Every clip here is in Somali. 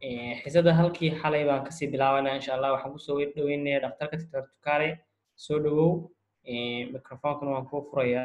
xisada halkii xalay baan kasii bilaabanaa insha allah waxaan kusoo dhaweynaya dhaktarka doctor tukare soo dhawow microphonkana waan kuu furayaa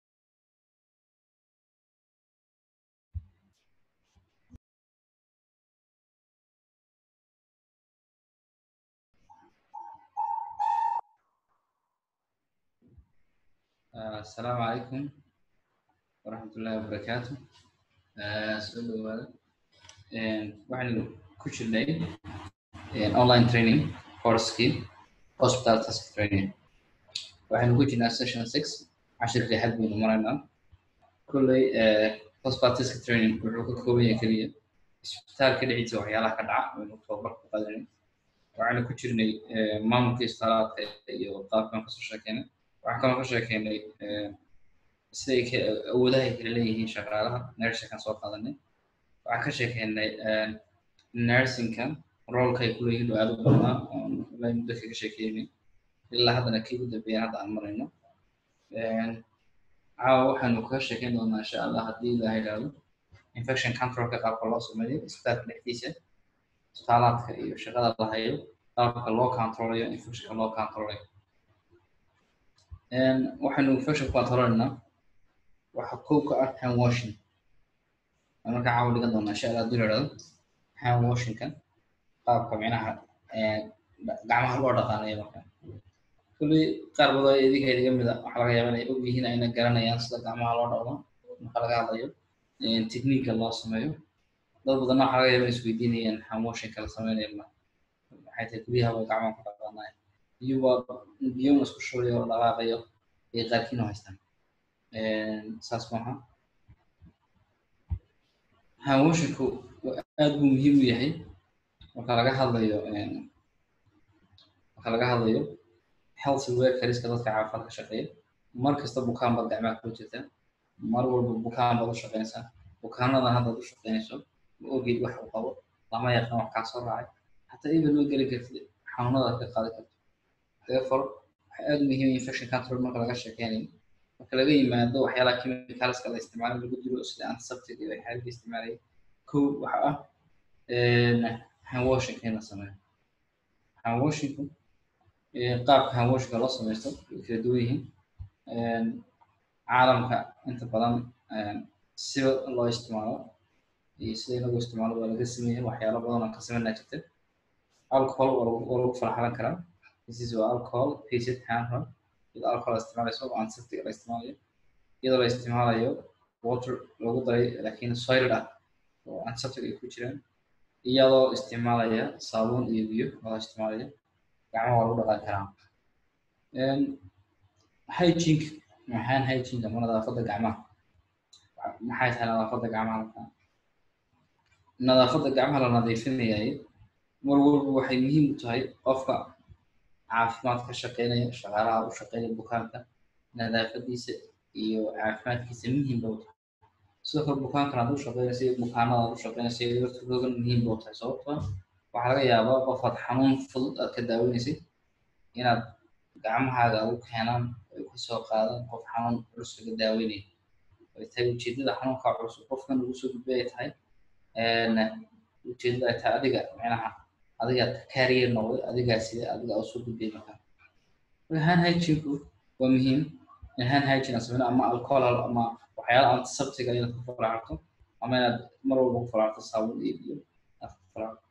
asalaamu calaykum waraxmatullaahi wabarakaatu soo dhawaada waxaynu ku jirnay online training coursekii hospital task training waxaynu ku jirnaa session six cashirkii xad baynu maraynaa kolley hospital task training wuxuu ka kooban yahay keliya isbitaalka dhexdiisa waxyaalaha ka dhaca waynu tababar ku qaadanay waxaynu ku jirnay maamulka isbitaalaadka iyo qaabkan kasoo sheekeynay waxaan kaloo ka sheekeynay siday awoodaha ay kala leeyihiin shaqaalaha nursingkan soo qaadanay waxaan ka sheekeynay nursingka roolka ay kuleeyihiin oo aad u badnaa oon ilaa muddo kaga sheekeynay ilaa haddana kii ugu dambeeyaan hadda aan marayno caawa waxaanu kaga sheekeyn doonaa insha allah haddii ilaha idhaahdo infection controlka qaabka loo sameeyo isbitaalka dhexdiisa isbitaalaadka iyo shaqada la hayo qaabka loo controlayo infectionka loo controlayo waxaynu infection controlnaa waxa kow ka ah hand washing marka caawa dhigan doonaa insha allah haddii la idhahdo hand washingka qaabka micnaha gacmaha loo dhaqaanayo marka kulley qaar badan idinka idiga mida waxaa laga yaaba inay og yihiin ayna garanayaan sida gacmaha loo dhaqdo marka laga hadlayo technique loo sameeyo dad badanna waxaa laga yaaba inay isweydiinayaan hand washingka la sameynayo ma maxay tahay guryaha way gacmaha ku dhaqaanayo iyagoo biyo isku shubayo oo dhaqaaqayo ay qaarkiin u haystaan saas maaha hand washingku aad buu muhiim u yahay marka laga hadlayo marka laga hadlayo health workerska dadka caafimaad ka shaqeeya mar kasta bukaan baad gacmaha kula jirtaa mar walba bukaan baad u shaqeynaysaa bukaanadan haddaad u shaqeynayso ma ogeyd wax uu qabo lama yaqaan wax kaa soo raacay hataa even ma geli kartid xanuunadaad ka qaadi karto therefore waxaa aad muhiim infection control marka laga sheekeynayo marka laga yimaado waxyaalaha chemicalska la isticmaalo lagu dilo sida antiseptic iyo waxyaalaha la isticmaalaya kow waxa ah hand washing in la sameeyo hand washingku qaabka hand washingka loo sameysto way kala duwan yihiin caalamka inta badan sida loo isticmaalo iyo sida inagu isticmaalo waa laga sameeyay waxyaalo badan oo ka sameynaa jirta alcohol waa lagu faraxalan karaa this is alcohol patient hand rub iyadoo alcohol la isticmaalayso oo antiseptic la isticmaalayo iyadoo la isticmaalayo water lagu daray laakiin soiled ah oo antiseptic ay ku jiraan iyadoo isticmaalaya saabuun iyo biyo loo isticmaalaya gacmaha waa lagu dhaqan karaa hygiene maxaan hygiene ama nadaafadda gacmaha maxay tahay nadaafadda gacmaha markaa nadaafadda gacmaha la nadiifinayay mar walba waxay muhiim u tahay qofka caafimaad ka shaqeynaya shaqaalaha u shaqeynaya bukaanka nadaafadiisa iyo caafimaadkiisa muhiim ba u tahay sidoo kale bukaankan aad u shaqeynaysa iyo bukaanada aad u shaqeynaysa iyo laftirkoodan muhiim ba u tahay sababtoo waxaa laga yaabaa qof aad xanuun fudud aad ka daaweynaysay inaad gacmahaaga ugu keenaan ay kasoo qaadaan qof xanuun culus laga daaweynaya ay tahay ujeedada xanuunka culus qofkan lagu soo gudbay ay tahay ujeedada ay tahay adiga micnaha adiga carrier noqday adigaa sida adiga oo soo gudbay marka marka hand hygiene-ku waa muhiim in hand hygiene aan sameyno ama alcohol ama waxyaala antiseptiga inaad ku faraxato ama inaad mar walba ku faraxto saabuun iyo biyo aad ku faraxto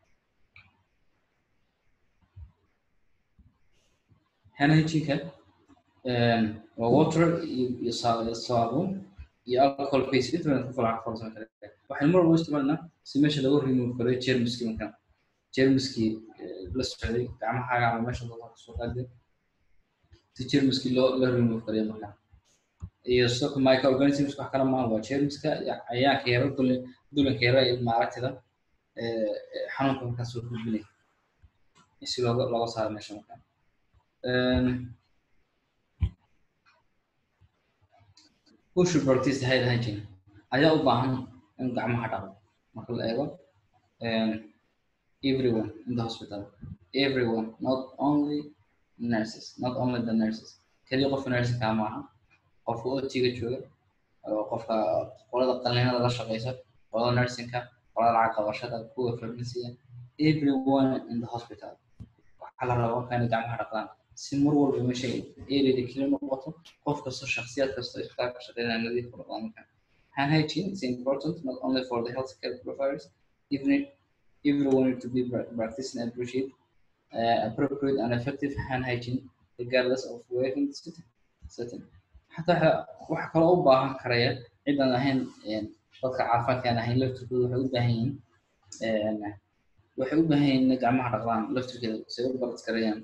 hand hygiene-ka waa water iyo saabuun iyo alcohol paste inta badan ku faraxto farsan kale waxaynu mar walba isticmaalnaa si meesha lagu remove karo germski markaa jermiskii la socday gacmahaaga ama meesha dadka kasoo qaade si jermiskii loo la remove kariyo markaa iyo sidoo kale microorganisms wax kale maaha waa jermiska iyo cayayaanka yaro dulan dulanka yaro ee maaragtida xanuunka markaa soo gudbinaya si looga looga saaro meesha markaa who should practice hand hygiene ayaa u baahan in gacmaha dhaqo marka la eego everyone in the hospital everyone not only nurses not only the nurses kaliya qofka nursinka maaha qofka otiga jooga qofka qolada qalinada la shaqeysa qolada nursinka qolada lacag qabashada kuwa farmasiya everyone in the hospital waxaa la rabaa markaa inay gacmaha dhaqdaan si mar walba meesha areada keli noqoto qof kasto shakhsiyaad kasto isbitaalka ka shaqeynaya nadiif u dhaqdaan markaa hand hygiene is important not only for the healthcare providers even if everyone need to be practicing and appreciate uh, appropriate and effective hand hygiene regardless of working setting setting xataa waxa kaloo u baahan karaya cidan ahayn dadka caafimaadka aan ahayn laftirkooda waxay u baahan yihiin waxay u baahan yihiin inay gacmaha dhaqdaan laftirkeeda si ay u balad karayaan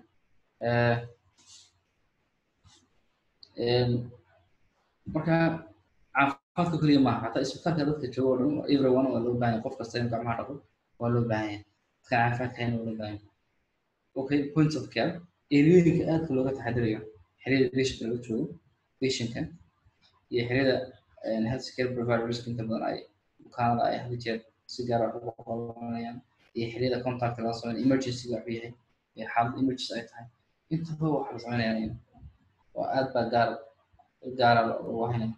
marka caafimaadka keliya maaha xataa isbitaalka dadka jooga oo dhan everyone waa loo baahan yahay qof kasta in gacmaha dhaqo waa loo baahan yahay dadka caafimaadka ahayn waa loo baahan yahay okay points of care eriyooyinka aadka looga taxadirayo xeriyada patientka laga joogo patientka iyo xeriyada health care providers inta badan ay bukaanada ay hal jeer si gaar ah ugu qabanayaan iyo xeriyada contact laga sameyn emergency waxu yahay iyo xaalad emergency ay tahay intaba waxa la sameynaya oo aad baa gaar gaara loogu haynaya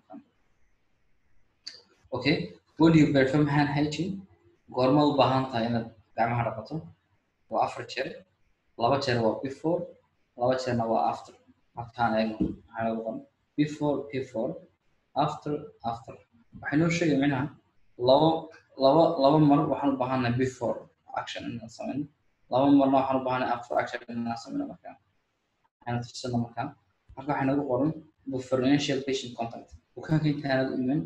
okay when you perform hand hygiene goorma u baahan tahay inaad gacmaha dhaqato waa afar jeer laba jeer waa before laba jeerna waa after aftaan eegno maxaa lagu qoran before before after after waxay noo sheegay micnaha labo laba laba mar waxaan u baahannahay before action inaan sameyno laba marna waxaan u baahannahay after action inaan sameyno markaa waxayna tusana markaa marka waxay nagu qoran preferential patient contact bukaanka intaanad iman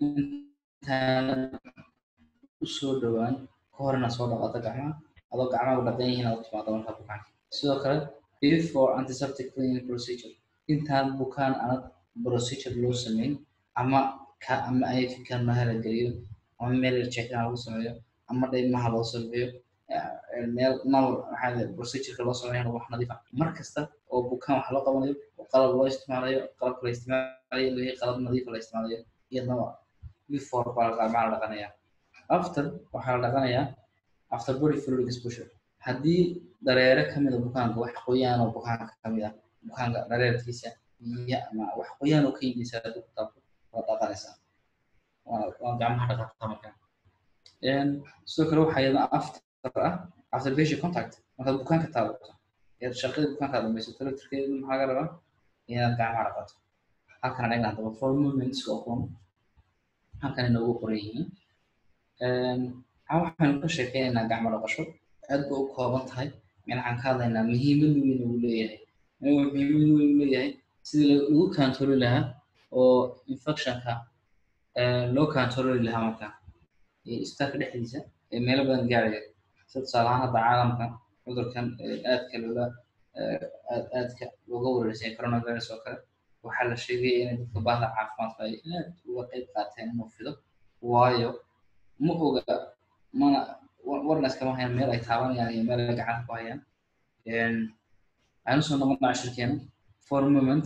intaanad usoo dhowaan ka hor inaad soo dhaqato gacmaha adoo gacmaha u dhaqan yihiin aad u timaado markaa bukaanka sidoo kale before antiseptic cleaning procedure intaan bukaan aanad procedure loo sameyn ama ka ama ay fikirnaha la geliyo ama meel checkin lagu sameeyo ama dhaymaha loo sameeyo meel nal maxaa procedureka loo sameeyo wax nadiif ah mar kasta oo bukaan wax loo qabanayo oo qalab loo isticmaalayo qalabka la isticmaalayo wixii qalab nadiif la isticmaalayo iyadana before baa gacmaha la dhaqanaya after waxaa la dhaqanayaa after body fluid exposure haddii dareere kamid a bukaanka wax qoyaan oo bukaanka kamid ah bukaanka dareerkiisa biyo ama wax qoyaan oo ka yimisa haddii ku taabto waa dhaqanaysaa waa gacmaha dhaqataa markaa sidoo kale waxaa iyadana after ah after patient contact markaad bukaanka taabato eed shaqada bukaanka aad dhamaysato laftirkeedu maxaa laga rabaa inaad gacmaha dhaqato halkan dhagna haddaba for movements oo kun halkan inoogu qoran yihiin waxaynu ka sheekeynaynaa gacmo dhaqasho aad ba u kooban tahay waxaan ka hadlaynaa muhiimad weyn uu leeyahay muhiimad weyn uu leeyahay sidii lagu kantori lahaa oo infectionka loo kantori lahaa marka isbitaalka dhexdiisa ee meelo badan gaaraya sida tusaale ahaan hadda caalamka cudurkan aadka looga aadka looga wareersay coronavirus oo kale waxaa la sheegaya inay dadka baahda caafimaadka ay aad uga qayb qaateen inuu fido waayo ma oga mana warna iskama hayaan meel ay taabanayaan iyo meel ay gacanta ku hayaan waxaynu soo noqon cashirkeena four moments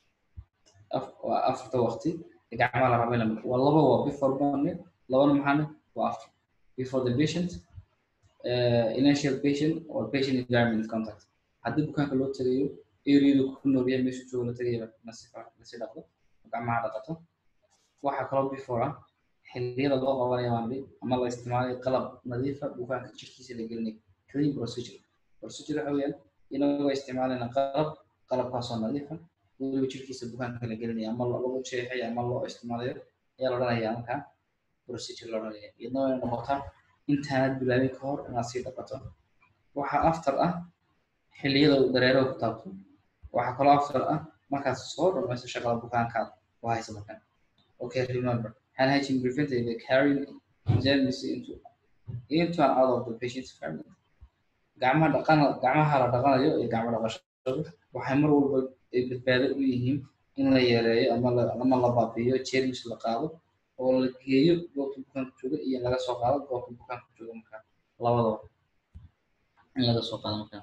waa afarta waqti ee gacmaha la rabay lamid waa laba waa before morning labana maxaane waa after before the patient uh, initial patient or patient environment contact haddii bukaanka loo tagayo areadu ku nool yahay meeshu joogo la tagayo lasi dhaqdo gacmaha dhaqato waxaa kaloo before ah xilliyada loo qabanayo maamli ama la isticmaalayo qalab nadiifa bukaanka jirkiisa la gelinayo clean procedure procedure waxa weeyaan inagoo isticmaalayna qalab qalabkaasoo nadiifa weliba jirkiisa bukaanka la gelinayo ama lagu jeexay ama loo isticmaalayo ayaa la odhanaya markaa procedure la odhanaya iyadna way noqotaa intaanad bilaabin ka hor inaad sii dhaqato waxaa after ah xilliyada uu dareero ku taabto waxaa kaloo after ah markaad soo dhamayso shaqada bukaankaad ku haysa markan okay remember hand hygiene prevented the carrying germs into into and out of the patient's environment gacmaha dhaqan gacmaha la dhaqanayo iyo gacmo dhaqashadu waxay mar walba ay badbaado u yihiin in la yareeyo ama la ama la baabi'iyo germs la qaado oo la geeyo goobta bukaanka jooga iyo laga soo qaado goobta bukaanka jooga markaa labadaba in laga soo qaado markaa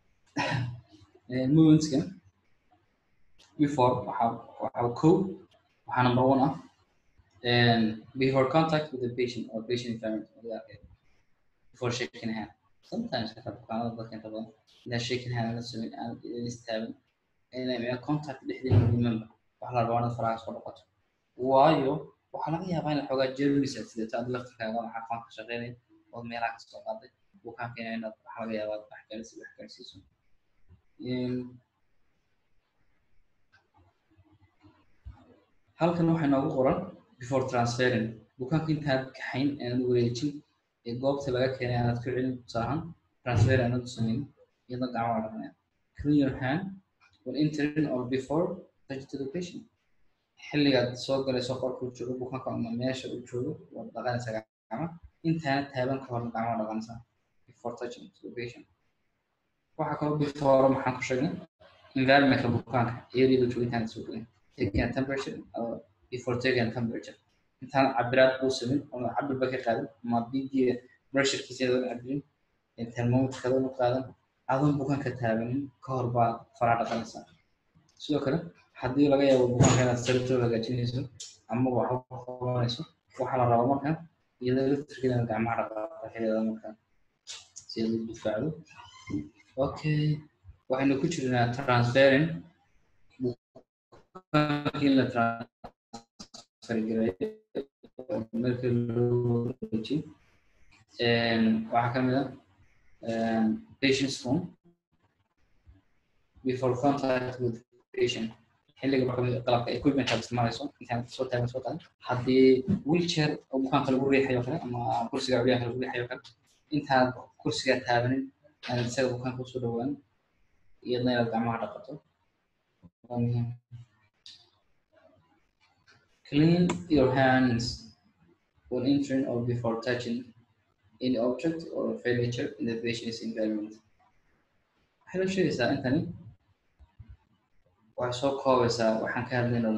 movementskan before waxaa waxaa kow waxaa number one ah before contact with the patient or patient environment before shaking hand sometimes xataa bukaanada dadka inta badan inaa shaking hand la sameyn aan istaaban inay contact dhexdeeda remember wax la rabaa inaad faraha soo dhaqato waayo waxaa laga yaabaa in xoogaa jermis aad sidato aad laftirkaaga waxaa qoonka shaqeynaya ood meelaha ka soo qaaday bukaanka inaad waxa laga yaabaa wax gaarsi wax gaarsiiso halkan waxaa noogu qoran before transferring bukaanka intaad kaxayn aanad wareejin ee goobta laga keenay aanad ku celin tusaahan transfer aanad u samayn iyadoo gacmaha dhaqnaya clean your hand when entering or before touch to the patient xilligaad soo galayso qolka uu joogo bukaanka ama meesha uu joogo waad dhaqanaysaa gacmaha intaana taaban ka horna gacmaha dhaqanaysaa before touching to the patient waxaa kaloo before maxaan ku sheegnay environmentka bukaanka iyadoo joogitaanka soo gelin taking a temperature or before taking a temperature intaan cabiraad uu samin ama cabirba ka qaadan ama biigiga pressurekiisa adoon cabirin thermometerka adoon u qaadan adoon bukaanka taabanin ka hor baa faraa dhaqanaysaa sidoo kale haddii laga yaabo bukaanka inaad sariirtoo hagaajinayso ama waxba qabanayso waxaa la rabaa marka iyadoo electric inaad gacmaha dhaqaaqo xilliada marka si aad u difaacdo okay waxaynu ku jirnaa transferring in la transfer gareeyo marka loo wareejiyo waxaa ka mid ah patient's phone before contact with patient xilliga marka qalabka equipment aad isticmaalayso intaan soo taagan soo taagan haddii wheelchair oo bukaanka lagu riixayo kale ama kursiga culyaanka lagu riixayo kale intaad kursiga taabanin aanad isaga bukaanka usoo dhawaan iyadna inaad gacmaha dhaqato waa muhiim clean your hands when entering or before touching any object or furniture in the patient's environment waxay la sheegaysaa intani waxay soo koobaysaa waxaan ka hadlayno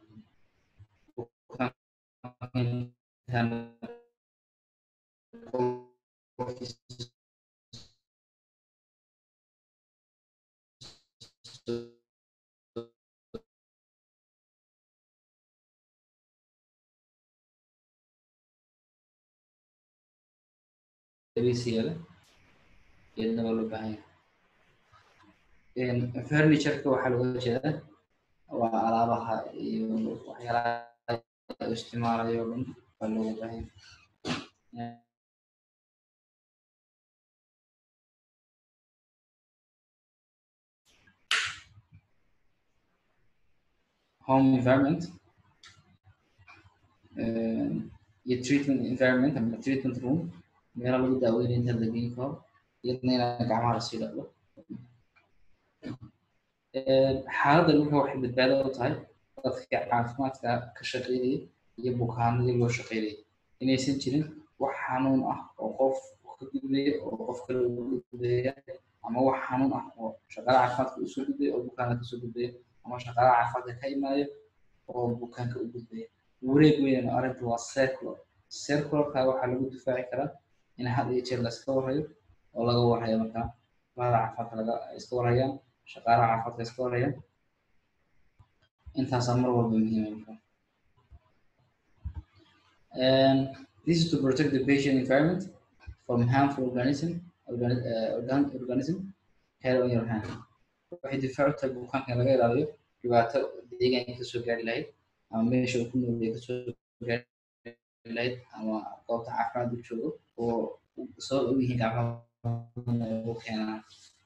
siyaada iyadna waa loo baahan yahay furnitureka waxaa looga jeedaa waa alaabaha iyo waxyaalaha isticmaalayo o dhan waa looga baahan yahay home environment iyo treatment environment ama treatment room meelo lagu daaweynayo inta la geyn karo iyadna inaan gacmaha lasii dhaqdo xaaladda dhulka waxay badbaado u tahay dadka caafimaadka ka shaqeynaya iyo bukaanadii loo shaqeynaya inaysan jirin wax xanuun ah oo qof ka gudbaya oo qof kale ugu gudbaya ama wax xanuun ah oo shaqaala caafimaadka usoo gudbaya oo bukaanka kasoo gudbaya ama shaqaala caafimaadka ka imaanaya oo bukaanka u gudbaya wareeg weyn arrintu waa circular circularka waxaa lagu difaaci karaa in had iyo jeer la iska warayo oo laga warayo markaa bahda caafimaadka laga iska warayaan shaqaalaha caafimaadka iska warayaan intaasaa mar walba muhiima markaa this is to protect the patient environment from harmful organism organi uh, organ organism hair on your hand waxay difaac u tahay bukaanka in laga ilaaliyo dhibaato deegaanka kasoo gaari lahayd ama meesha uu ku noolyahay kasoo gaari lahayd ama goobta caafimaad uu joogo oo soo og yihiin gacmaha u keenaan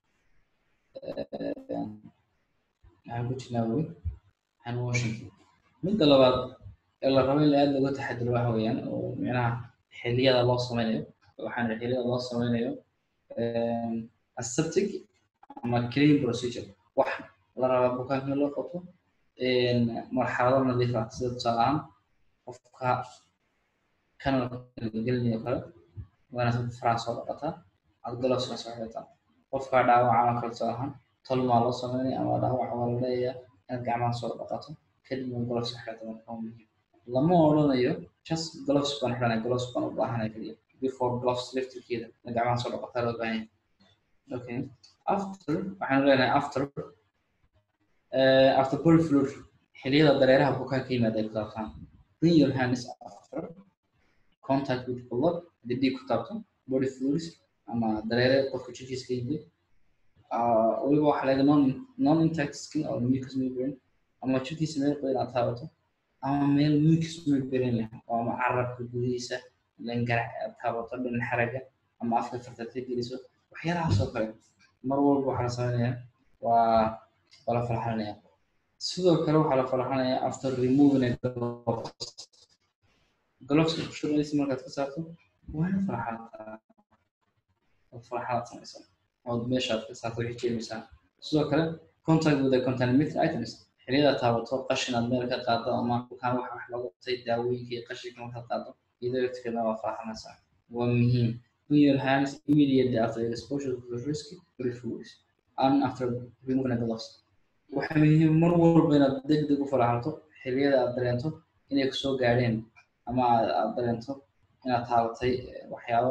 waxaan ku jirnaa weli hand washing midda labaad ee la rabo in aad looga taxadiro waxa weeyaan oo micnaha xilliyada loo sameynayo waxaan xilliyada loo sameynayo aseptic ama clean procedure wax la rabaa bukaanka in loo qabto marxalado nadiif ah sida tusaale ahaan qofka kanalka gelinayo kale waana sad faraha soo dhaqataa aad galowsna soo xirataa qofka dhaawaca ama kale tusaale ahaan tolmaa loo sameynaya ama dhaawac waa la leeyayaa inaad gacmaha soo dhaqato kadibna gloves xirata marka waa muhiim lama odhanayo just gloves baan xiranay gloves baan u baahanay kaliya before gloves liftirkeeda in gacmaha soo dhaqataa loo baahan yahay okay after waxaanu leenahay after uh, after body fluid xilliyada dareeraha bukaanka yimaada ay ku taabtaan clean your hands after contact with blood haddii dhiig ku taabto body fluids ama dareere qofka jirkiisa ka yimid weliba waxaa laga non non intact skin or mucus membrane ama jirkiisa meel qoyan aad taabato ama meel mucus membrane leh oo ama carabka gudihiisa langarac aad taabato dhan xaraga ama afka fartatay geliso waxyaalahaas oo kale mar walba waxaa la sameynaya waa waa la falaxanaya sidoo kale waxaa la falaxanaya after removing a gloves gloveska kushubanaysa markaad ka saarto waa in falaxataa oo falaxadaad samaysa ood meeshaad ka saarto waxay jeemaysaa sidoo kale contact with the contaminated items xiliyada taabato qashin aad meel ka qaado ama bukaan wax wax lagu qabtay daawooyinka iyo qashinka markaad qaado iyadoo laftirkeeda waa falaxanaysaa waa muhiim clean your hands immediately after exposure to the risky fluids and after removing the gloves waxaa muhiim mar walba inaad deg deg u falaxato xiliyada aad dareento inay kusoo gaadheen ama aad dareento inaad taabatay waxyaalo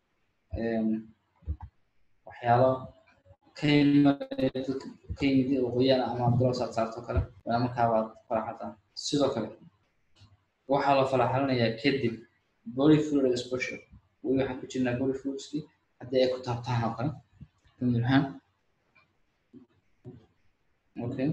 waxyaalo ka yimid qoyaan ama gloves aad saarto kale waa markaaba aad falaxataa sidoo kale waxaa la falaxalinayaa kadib body fluid exposure weli waxaan ku jirnaa body fluidski haddii ay ku taabtaan oo kale ahaan okay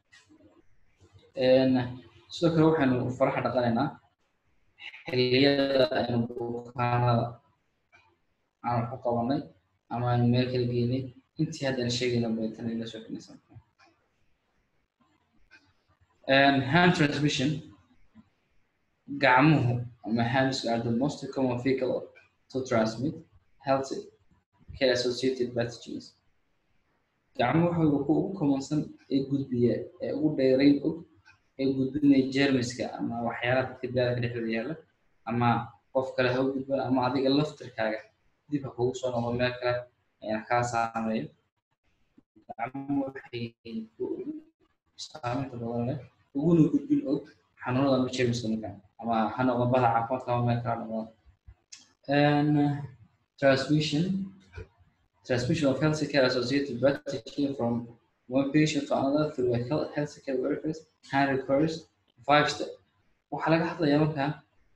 sidoo kale waxaynu faraxa dhaqanaynaa xilliyada aynu bukaanada aan wax ku qabanay ama aynu meel kala geynay intii haddaan sheegayna baytan ila soo kenaysa hand transmission gacmuhu ama hands are the most common vehicle to transmit healthy care associated pathogens gacmuhu waxay ku ugu commonsan ee gudbiya ee ugu dheerayn og ee gudbinaya jermiska ama waxyaalaha dadka biniadamka dhexdooda yaalla ama qof kale ha u gudban ama adiga laftirkaaga dib ha kugu soo noqdo meel kale ayaan kaa saameeyo gacmuhu waxay saameynta badan leh uguna gudbin og xanuunada ama jermiska markaa ama ha noqdo bada caafimaadka ama meel kale noqdo transmission transmission of health care associated pathogen from one patient to another through a health care workers hand requires five step waxaa laga hadlayaa markaa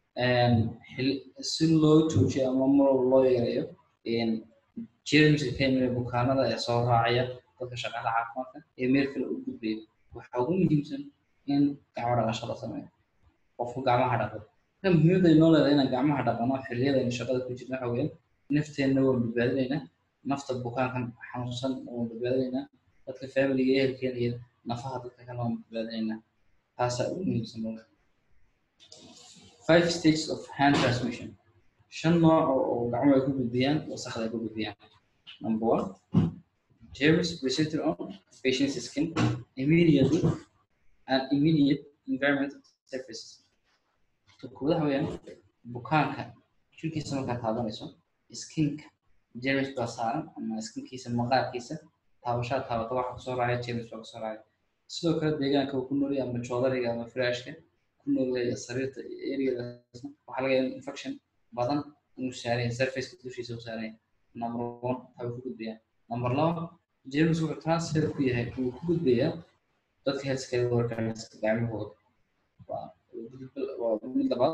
si loo joojiyo ama mar loo yareeyo jermiska ka imida bukaanada ee soo raacaya dadka shaqaala caafimaadka ee meel kale u gudbaya waxaa ugu muhiimsan in gacmo dhaqasho la sameeyo qofku gacmaha dhaqo marka muhiimadda ay noo leedahay inaan gacmaha dhaqano xilliyada aynu shaqada ku jirna waxa weeyaan nafteenna waan badbaadinaynaa nafta bukaankan xanuunsan waan badbaadinaynaa dadka familiga ehelkeena iyo nafaha dadka kale waan badbaadinaynaa taasaa ugu muhiimsan marka five stages of hand transmission shan nooc oo gacmo ay ku gudbiyaan wasakda ay ku gudbiyaan number one germs presented on patient's skin immediately and immediate environment surfaces tukudaha weeyaan bukaanka jirkiisa markaad taabanayso skinka germs baa saaran ama skinkiisa maqaarkiisa taabashada taabata waxa kusoo raacaya germs baa kusoo raacaya sidoo kale deegaanka uu ku noolyahay ama joodariga ama frashka ku noolyahay sariirta areadaasna waxaa laga yaaba infection badan inuu saaraya surfaceka dushiisa u saaraya number one waxaa ku gudbayaa number laba germs wuxuu transfer ku yahay uu ku gudbayaa dadka healthcare workers gacmahooda waa waa mid labaad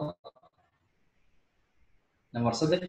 number saddex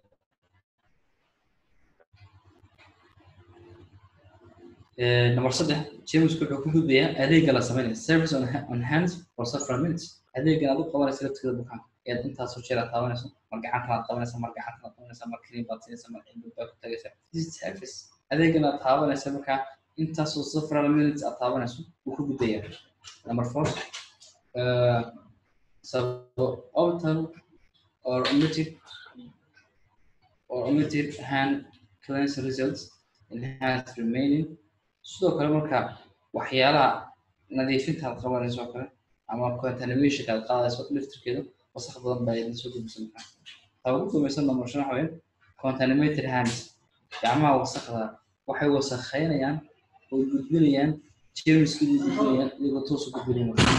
number saddex jamesku wuxuu ku gudbayaa adeega la sameynaya service on, on hands for several minutes adeegan aad u qabanaysa laftigeeda bukaanka eed intaasoo jeer aad taabanayso mar gacantan aad qabanaysa mar gacantan aad qabanaysa mar kaliin baad siinaysa mar cilmi baad ku tagaysa this is service adeegan aad taabanaysa markaa intaasoo several minutes aad taabanayso wuu ku gudbayaa number four uh, suborbital or omitted or omitted hand cleanse results in hands remaining sidoo kale marka waxyaalaha nadiifinta aad qabanayso oo kale ama contaminationka aad qaadayso liftirkeeda wasaq badan baa idin soo gudbisan markaa taa ugu dambaysan nomorshan waxa weeye contaminated hands gacmaha wasaqda waxay wasakhaynayaan oo gudbinayaan jermiskii u gudbinayaan iyagoo toos u gudbinaya marka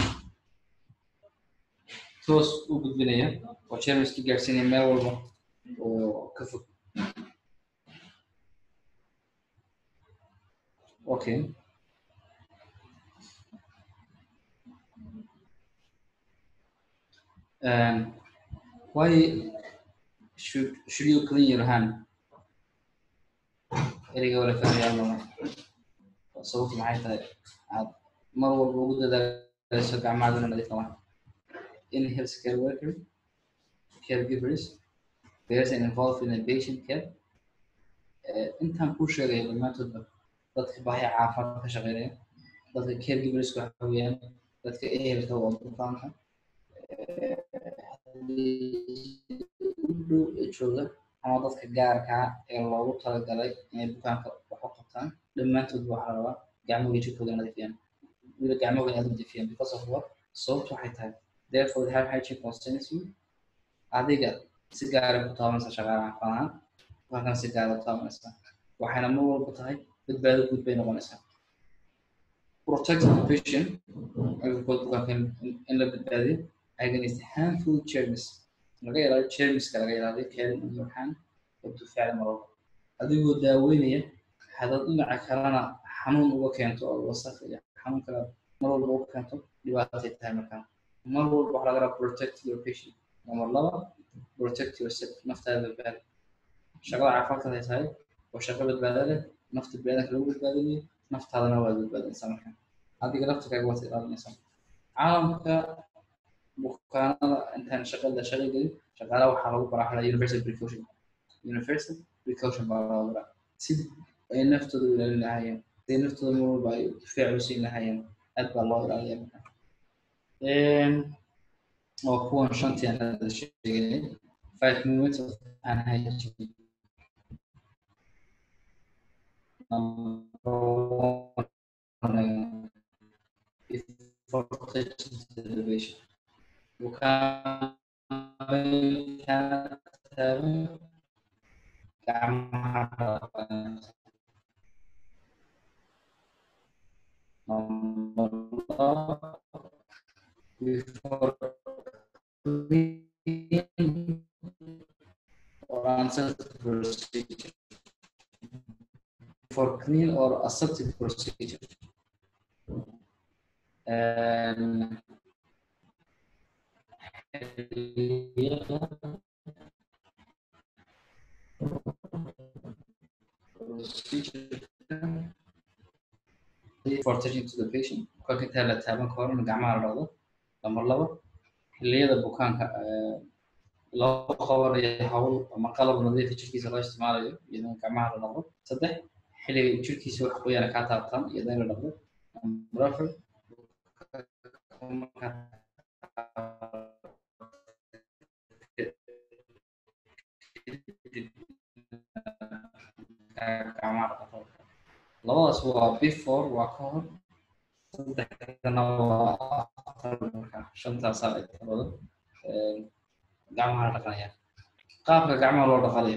toos u gudbinaya oo jermiskii gaarsiinaya meel walba oo ka fog Okay. Um, why should should you clean your hand? Eriga wala fahmayaan lama. Sababtu maxay tahay? Aad mar walba ugu dadaalayso gacmahaaga nadiif qabaan. In healthcare worker, caregivers, person involved in a patient care, intaan kuu sheegaya dhammaantoodba dadka baahi caafimaad ka shaqeynaya dadka caregiverska waxa weeyaan dadka ehelka waa bukaanka u dhow ee jooga ama dadka gaarka ah ee loogu talagalay inay bukaanka wax u qabtaan dhammaantood waxaa la rabaa gacmahooda jirkooda nadiifiyaan wila gacmahooda aad nadiifiyaan because of what sababtu waxay tahay therefore the high hygiene concerns you adiga si gaara ku taabanaysa shaqaalaha caafimaad bukaankan si gaara ku taabanaysa waxayna mar walba tahay badbaado guud bay noqonaysaa protect the patient agricold bukaanka in la badbaadiyo against harmful germs laga ilaaliyo germska laga ilaaliyo keelin iyo waxaan wabtu ficli marwalba adigoo daaweynaya hadad dhinaca kalena xanuun uga keento oo wasaq iyo xanuun kale mar walba uga keento dhibaatay tahay markaa mar walba waxaa laga rabaa protect your patient number laba protect yourself naftaada badbaadi shaqada caafimaadka ay tahay waa shaqo badbaada leh nafta biniadanka lagu badbaadinayo naftaadana waad badbaadinaysaa marka adiga laftirkaaga waad ilaalinaysaa caalamka bukaanada intaan shaqada shaqa gelin shaqaalaha waxaa lagu baraa xala universal precaution universal precaution baa laga baraa sidii ay naftooda u ilaalin lahaayeen sidii naftooda mar walba ay difaac u siin lahaayeen aad baa loo ilaaliya marka waa kuwan shantii aan hadda sheegnay five minutes of unhygiene number one before touching the patient bukaanka taagan gacmaha dhaqanaysa number laba before clean or unsafe procedure for clean or aseptic procedure and for touching to the patient kolka intaa la taaban ka hor in gacmaha la dhaqdo lambar labo xilliyada bukaanka loo qabanayo hawl ama qalab nadiifa jirkiisa loo isticmaalayo iyadoo gacmaha la dhaqdo saddex xilliga jirkiisa wax qoyana kaa taabtaan iyadoo in la dhaqdo number afar gacmaha dhaqdo labadaas waa before waa ka hor saddexdana waa after marka shantaasaa ay talado gacmaha la dhaqanaya qaabka gacmaha loo dhaqanayo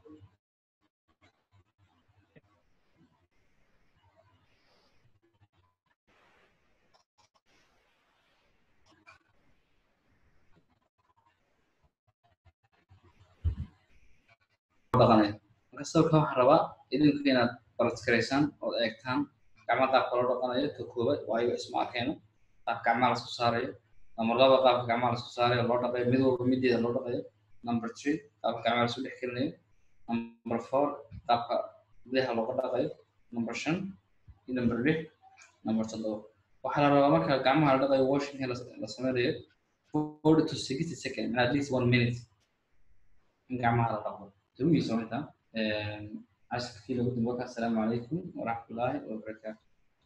dhaqanayo marka sababka waxaan rabaa idinku inaad baratgaraysaan ood eegtaan gacmaha qaabka loo dhaqanayo ka koobaad waayo isma arkeeno qaabka gacmaha lasku saarayo number laba qaabka gacmaha lasku saarayo loo dhaqayo mid walba mideeda loo dhaqayo number three qaabka gacmaha lasku dhex gelinayo number four qaabka gudaha looga dhaqayo number shan iyo number lix number toddoba waxaa la rabaa marka gacmaha la dhaqayo washing la sameynayo forty to sixty second at least one minute in gacmaha la dhaqdo tawigiisa intaa عشرة كيلو قدام وقت السلام عليكم ورحمة الله وبركاته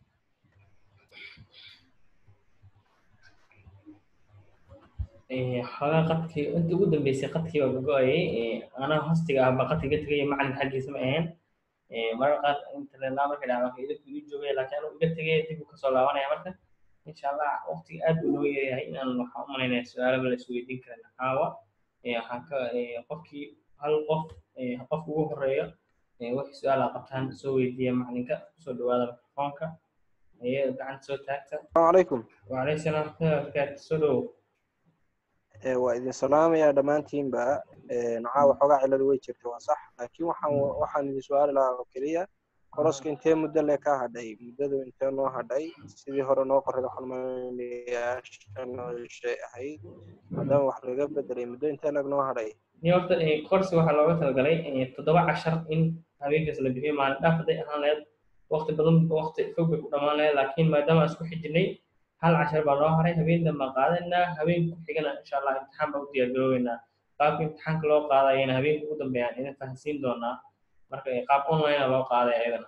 xogaa qadkii intii ugu dambeysay qadkii waa gogo-ayay anaa hostiga ahba qadkiga tegaya macalin xaggiisa ma ahayn marar qaar internetlaa markay dhacdo idinku ii joogaya laakiin anuu iga tegay dib u kasoo laabanaya marka insha allah waqtiga aad buu noo yaryahay inaan waxaan u malaynaya su-aalaba la isweydiin karin caawa waxaan ka qofkii hal qof qofka ugu horeeyo wixii su-aal aa qabtaan soo weydiiya macalinka kusoo dhawaada mikrofoonka ayada gacanta soo taagta السلام عليكم wacalaykum salaam warahmatullahi wabarakaatu soo dhowow waa idin salaamayaa dhammaantiinba nocaa waxoogaa ciladu way jirta waa sax laakiin waxaan waxaan idin su-aali lahaa oo keliya koroska intee muddo le ka hadhay muddadu intee noo hadhay sidii hore noo qoray waxaan umaleynaya shan shay ahayd maadaama wax laga bedelay muddo intee lag noo hadhay ni horta korsi waxaa looga talagalay toddoba cashar in habeenkaas la bixiyo maalin dhaaf hadday ahaan lahayd waqti badan waqti fog bay ku dhammaan lahayd laakiin maadaama aan isku xijinay hal cashar baa noo haray habeen dhan baan qaadanaynaa habeen ku xigana insha allah imtixaan baan u diyaargaroobeynaa qaabka imtixaanka loo qaadayana habeenka ugu dambeeyaan idin fahansiin doonaa marka eh, qaab online loo qaaday ayadana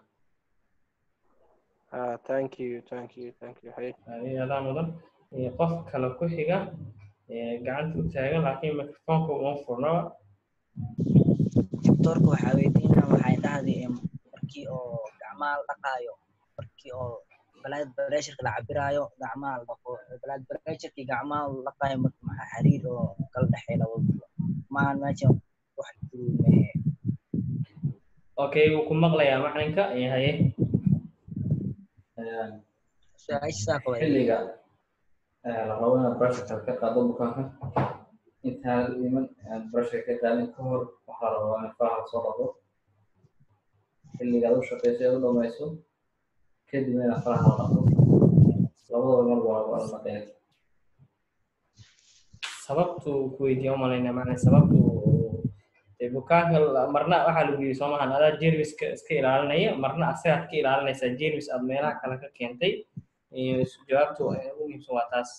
ah thank you thank you thank you hay adaa mudan Eh, qof kale ku xiga eh, gacanta u taagan laakiin microfonka uma furnaba doctorka waxaa weydiinaa waxay dhahday em, markii oo gacmaha la dhaqaayo markii oo blood pressureka la cabiraayo gacmaha la dhaqo blood pressureki gacmaha la dhaqaayo marka maxaa xiriir oo kala dhexeeya labadooda maahan meesha wax duruume okay wuu ku maqlayaa macalinka Eh, haye su-aasha saa qaba xilliga eh, la rabo inaad brushka ka qaado bukaanka intaan iman aan brushka ka qaadin ka hor waxaa la rabaa in faraha soo dhaqo xilliga aad u shaqeyso aad u dhamayso kadib inaad faraha la dhaqdo labadaba mar waa waa la dhaqeen sababtu ku weydiiya umalaynaa macna sababtu dee bukaanka la- marna waxaa lagu yidhi soomahan adaa jermiska iska ilaalinaya marna asagaad ka ilaalinaysaa jermis aad meelaha kale ka keentay iyo jawaabtu eh, ugu muhiimsan waa taas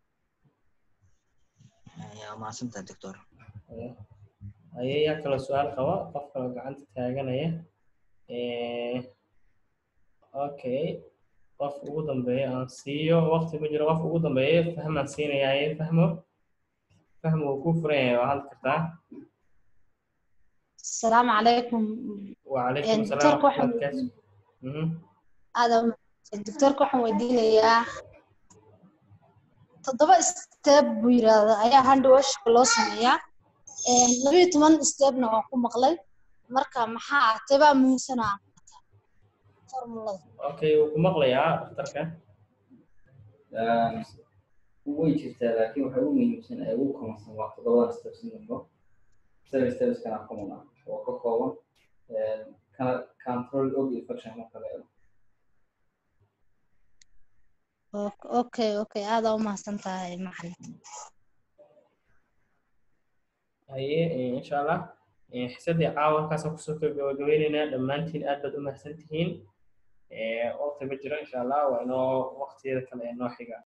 yaa mahadsantaha doctor aye yaa kaloo su-aal qaba qof kaloo gacanta taaganaya Eh, okay qof ugu dambeeya aan siiyo waqti ku jiro qof ugu dambeeya fahmaan siinayaa fahmo fahmo wuu ku furan yahay waa hadli kartaa السلام عليكم وعليكم إيه، السلام دكتورك ورحمة الله waxaan وبركاته Mhm. هذا دكتورك waxaan weydiinayaa toddoba step buu yiraahdaa ayaa hand washka loo sameeyaa Een, laba iyo toban stepna waan ku maqlay marka maxaa ah tebaa muhiimsanaa formulada okay wuu ku maqlayaa dhakhtarka way jirtaa laakiin waxay ugu muhiimsan ee ugu koonsan waa toddobadan steps in dambo seven steps kana common ah oo ka kooban eh, kana control og infection marka la eego Ok- okay okay aad aa u mahadsan tahay macalin haye eh, insha allah Eh, xisadii caawa halkaasaan kusoo gabagabeyneynaa dhammaantiin aad baad u mahadsan tihiin Eh, waqti ma jiro insha allah waa inoo waqtiyada kale ee noo xiga